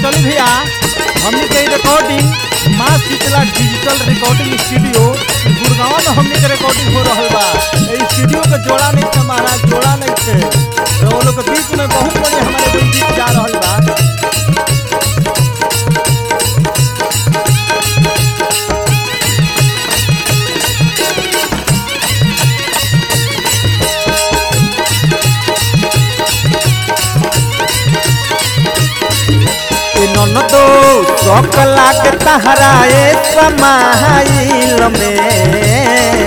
चली भैया हमने के रिकॉर्डिंग माँ Sheetla digital recording studio Gurgaon में हमने के रिकॉर्डिंग हो रहा बा ए स्टूडियो के जोड़ा नहीं थे महाराज जोड़ा नहीं थे तो वो लोग के बीच में बहुत बड़े हमारे कोई गीत जा रहा बा ए ननदो सकला के तहराए समाइल में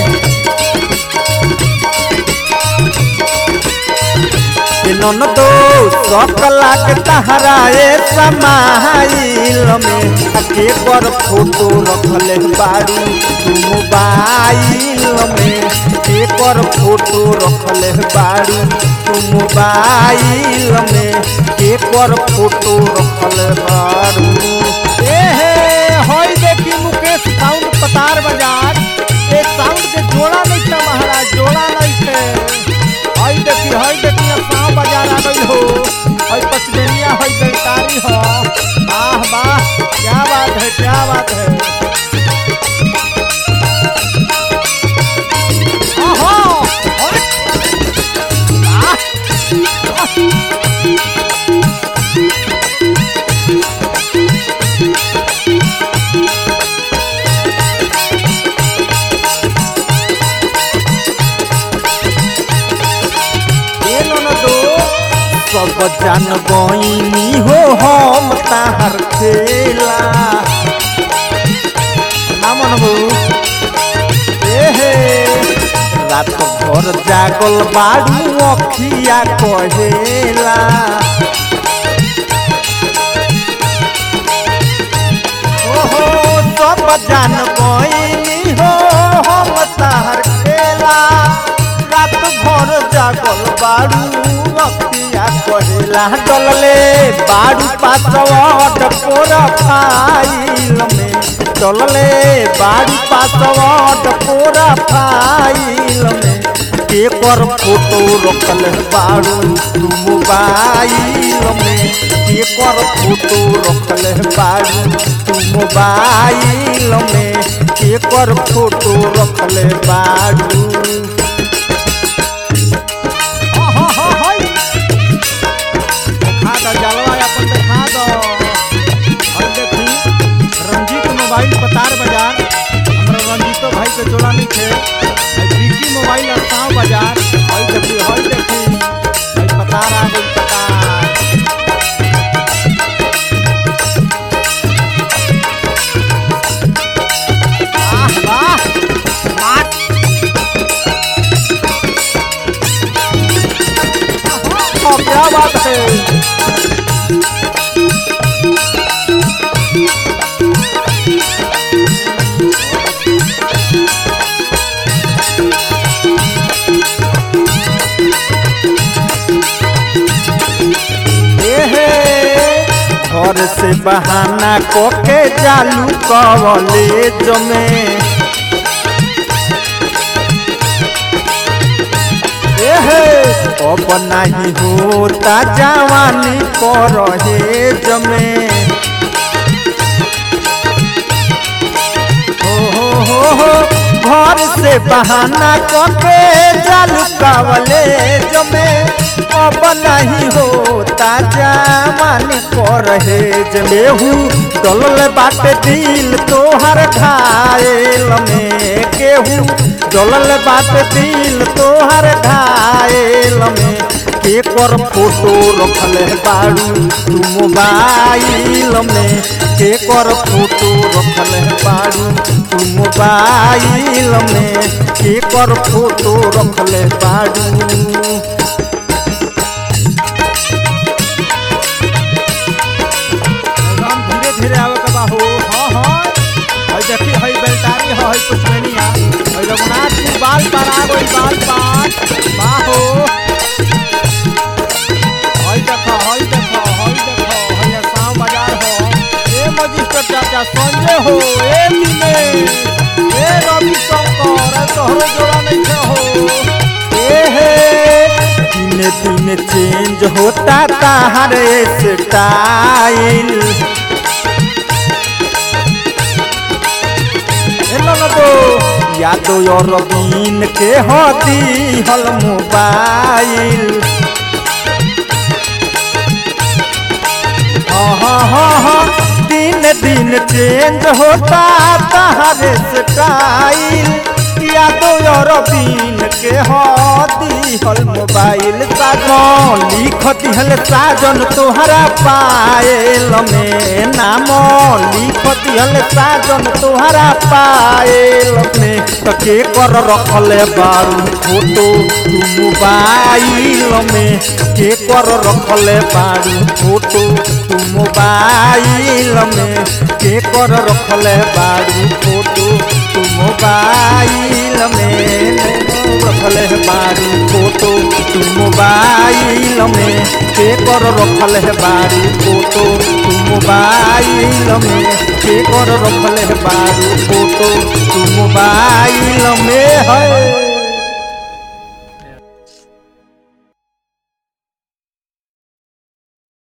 ए ननदो सकला के तहराए समाइल में आ के पर फोटो रखले बारू तू मोबाइल में के पर फोटो रखले बारू तू मोबाइल में के पर फोटो रखले बारू ए हे होई देखी मुकेश साउंड पतार बाजार एक साउंड के जोड़ा नहीं थे महाराज जोड़ा नहीं थे हई देखी हई देखी अब साउंड बाजार आ गई हो हई पचमेनिया हई बेलकारी हो वाह वाह क्या बात है क्या बात है ओहो अरे वाह ए ननदो सब जान बइनी हो हम ताहर खेला ना मनबू ए हे रात भर जागल बाड़ू अखिया कहेला ओहो सब जान बइनी हो हम ताहर खेला रात भर जागल बाड़ू अखिया कहेला डलले बाड़ू पासवर्ड प्रोफाइल में डलले बाड़ू पासवर्ड प्रोफाइल में के पर फोटो रखल बाड़ू तू मोबाइल में के पर फोटो रखल बाड़ू तू मोबाइल में के पर फोटो रखल बाड़ू हाँ हाँ हाँ हाय देखा दो जलवा अपन देखा दो और देखी रंजीत मोबाइल पतार बाजार हमरा रंजीतो भाई के जोड़ा नहीं थे और विकी मोबाइल असाव बाजार हई देखी हई देखी हई पतार आ गई पतार वाह वाह वाह हाँ, क्या बात है एहे घर से बहाना कोके चालू कॉलेज में एहे अब नहीं होता जवानी परहेज में हो हो हो हो घर से बहाना करके चालू कॉलेज में अब नहीं होता जवानी परहेज में हूँ डलल बाटे दिल तोहर घायल में केहू डलल बाटे दिल तोहर घायल में के कर फोटो रखल बाड़ू तू मोबाइल में के कर फोटो रखल बाड़ू तू मोबाइल में के कर फोटो रखल बाड़ू एकदम धीरे धीरे आवे के बा हो हाँ हाँ हई देखी हई बेलटारी हो हई पुष्पनिया हई रघुनाथ जी बाल पर आ गई बाल पर बा हो हई देखो हई देखो हई देखो हई आसाम बाजार हो ए मजिस्ट्रेट चाचा संजय हो ए मिले ए रवि शंकर ए तोहरो जोड़ा नहीं थे हो ए हे दिन दिन दिन चेंज होता ताहर स्टाइल यादो और बीन के होती हल मोबाइल हाँ हाँ हाँ हाँ दिन दिन चेंज होता ताहर स्टाइल यादो और बीन के होती हल मोबाइल साजन लिख दिहल साजन तोहरा पायल में नाम लिख दिहल साजन तोहरा पायल में तो के कर रखले बारू फोटो तू मोबाइल में के कर रखले बारू फोटो तू मोबाइल में के कर रखले बारू फोटो तू मोबाइल में रखले बारू फोटो तू मोबाइल में के कर रखले बारू फोटो तू मोबाइल में के कर रखले बारू फोटो तू मोबाइल में है